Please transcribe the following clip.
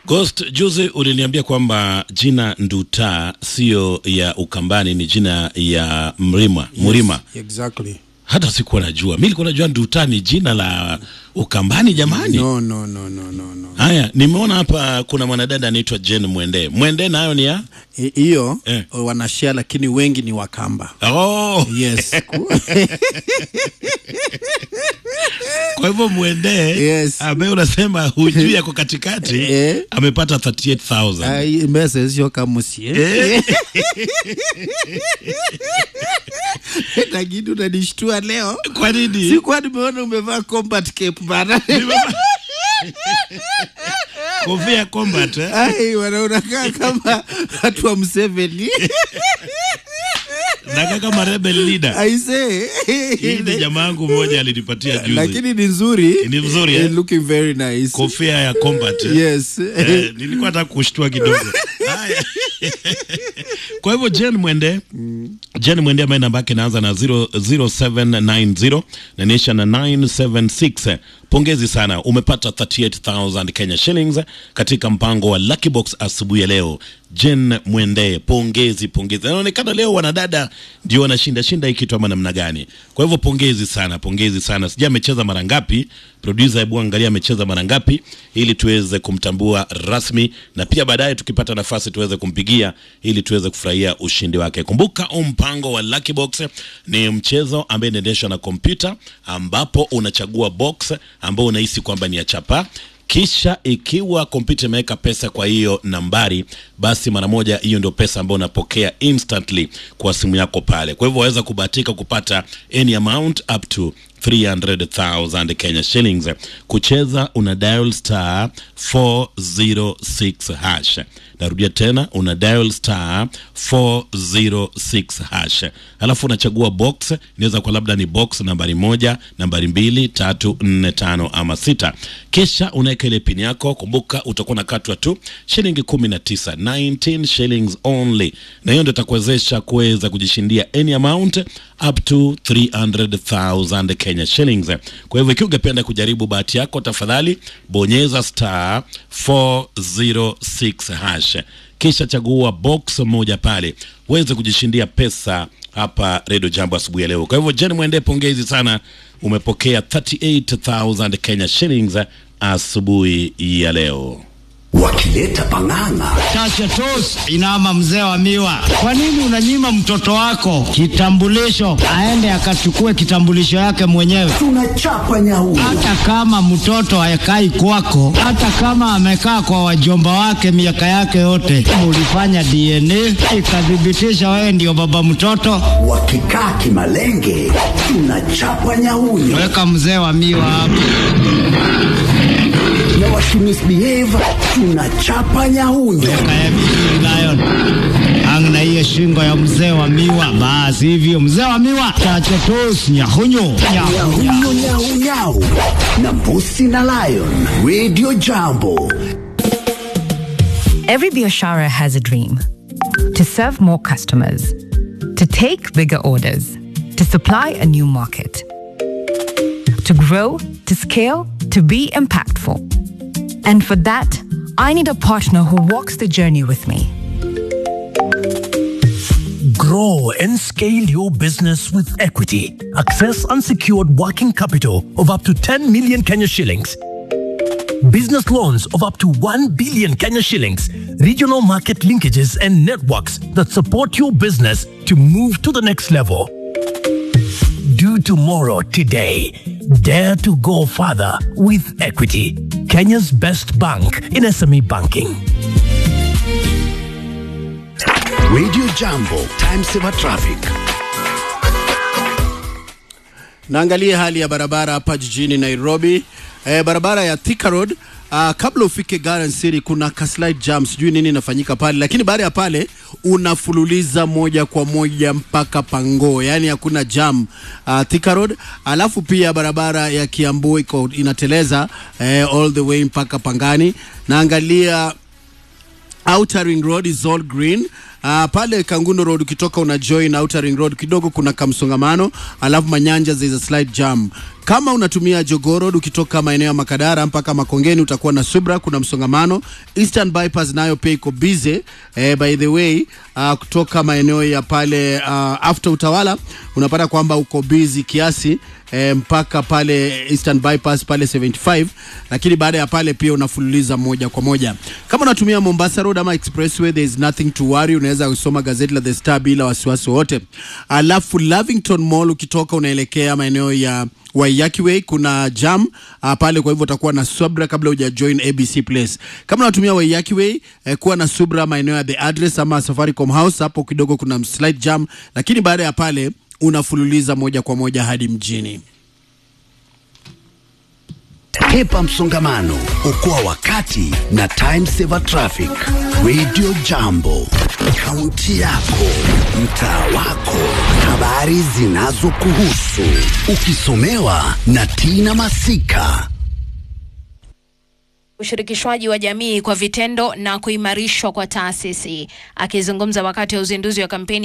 Ghost, juzi uliniambia kwamba jina Nduta sio ya Ukambani, ni jina ya Mrima Murima. Exactly. Hata sikuwa najua, mi nilikuwa najua Nduta ni jina la Ukambani. Jamani, No, no, no, no, no, no. haya nimeona hapa kuna mwanadada anaitwa Jen Mwende. Mwende nayo ni ya I- Hiyo Eh. wanashare lakini wengi ni Wakamba. oh. Yes. Kwa hivyo Mwende Yes. ambaye unasema hujui yako katikati Eh. amepata 38000 Ai, mbese sio kamusi eh? Eh. Lakini unanishtua leo. Kwa nini? Sikuwa nimeona umevaa combat cape bana. Kofia combat eh? Ai, wanaonakaa kama watu wa Museveni. Nakaa kama rebel leader. Aise. Hii ni jamaa yangu mmoja alinipatia juzi. Lakini ni nzuri. Ni nzuri, eh? Eh, Looking very nice. Kofia ya combat. eh? Yes. Eh, nilikuwa nataka kushtua kidogo. Haya. Kwa hivyo Jen Mwende, Jen Mwende ambaye namba yake inaanza na 0, 0790 na inaisha na 976. Pongezi sana, umepata 38000 Kenya shillings katika mpango wa Lucky Box asubuhi ya leo. Jen Mwende, pongezi pongezi. Inaonekana leo wanadada ndio wanashinda shinda hii kitu ama namna gani? Kwa hivyo pongezi sana, pongezi sana. Sijui amecheza mara ngapi, producer, hebu angalia amecheza mara ngapi ili tuweze kumtambua rasmi na pia baadaye tukipata nafasi tuweze kumpigia ili tuweze kufurahia ushindi wake. Kumbuka huu mpango wa Lucky Box ni mchezo ambaye inaendeshwa na kompyuta ambapo unachagua box ambao unahisi kwamba ni ya chapa kisha ikiwa kompyuta imeweka pesa kwa hiyo nambari, basi mara moja hiyo ndio pesa ambayo unapokea instantly kwa simu yako pale. Kwa hivyo waweza kubahatika kupata any amount up to 300,000 Kenya shillings. Kucheza una dial star 406 hash. Narudia tena, una dial star 406 hash, alafu unachagua box. Inaweza kwa labda ni box nambari moja, nambari mbili, tatu, nne, tano ama sita, kisha unaweka ile pin yako. Kumbuka utakuwa nakatwa tu shilingi 19, 19 shillings only, na hiyo ndio itakuwezesha kuweza kujishindia any amount up to 300,000 Kenya shillings. Kwa hivyo ikiwa ungependa kujaribu bahati yako, tafadhali bonyeza star 406 hash, kisha chagua box moja pale uweze kujishindia pesa hapa Redio Jambo asubuhi ya leo. Kwa hivyo Jen Mwende, pongezi sana, umepokea 38000 Kenya shillings asubuhi ya leo. wakileta pang'ang'a Chacha tos inama mzee wa miwa, kwa nini unanyima mtoto wako kitambulisho aende akachukue kitambulisho yake mwenyewe? tunachapa nyau Hata kama mtoto hayakai kwako, hata kama amekaa kwa wajomba wake miaka yake yote, ulifanya DNA ikathibitisha wewe ndio baba mtoto, wakikaa kimalenge tunachapa nyauyo weka mzee wa miwa hapo. na wakimisbehave tunachapa nyauyo Kaya vizuri Lion. Ang na hiyo shingo ya mzee wa miwa, basi hivyo mzee wa miwa, chacha tos nyahunyo nyahunya. nyauyo nyau nyau na mbusi na lion radio jambo Every Biashara has a dream to serve more customers, to take bigger orders, to supply a new market, to grow, to scale, to be impactful. And for that, I need a partner who walks the journey with me. Grow and scale your business with equity. Access unsecured working capital of up to 10 million Kenya shillings. Business loans of up to 1 billion Kenya shillings. Regional market linkages and networks that support your business to move to the next level. Do tomorrow today. Dare to go further with equity. Kenya's best bank in SME banking. radio jambo time saver traffic Naangalia hali ya barabara hapa jijini Nairobi. Eh, barabara ya Thika Road uh, kabla ufike Garden City kuna ka slight jam, sijui nini inafanyika pale, lakini baada ya pale unafululiza moja kwa moja mpaka Pango, yani hakuna jam uh, Thika Road. Alafu pia barabara ya Kiambu iko inateleza eh, all the way mpaka Pangani. Naangalia Outer Ring Road is all green. uh, pale Kangundo Road ukitoka una join Outer Ring Road kidogo kuna kamsongamano, alafu Manyanja there is a slight jam. Kama unatumia Jogoo Road ukitoka maeneo ya Makadara mpaka Makongeni utakuwa na subra, kuna msongamano. Eastern Bypass nayo pia iko busy eh, by the way uh, kutoka maeneo ya pale uh, after Utawala unapata kwamba uko busy kiasi eh, mpaka pale Eastern Bypass pale 75, lakini baada ya pale pia unafululiza moja kwa moja. Kama unatumia Mombasa Road ama Expressway there is nothing to worry, unaweza kusoma gazeti la The Star bila wasiwasi wote. Alafu Lavington Mall ukitoka unaelekea maeneo ya Waiyaki Way kuna jam uh, pale, kwa hivyo utakuwa na subra kabla huja join ABC Place. Kama unatumia Waiyaki Way eh, kuwa na subra maeneo ya The Address ama Safaricom House, hapo kidogo kuna slight jam, lakini baada ya pale unafululiza moja kwa moja hadi mjini. Hepa msongamano, okoa wakati na time saver traffic. Radio Jambo, kaunti yako, mtaa wako, habari zinazokuhusu, ukisomewa na Tina Masika. ushirikishwaji wa jamii kwa vitendo na kuimarishwa kwa taasisi. Akizungumza wakati wa uzinduzi wa kampeni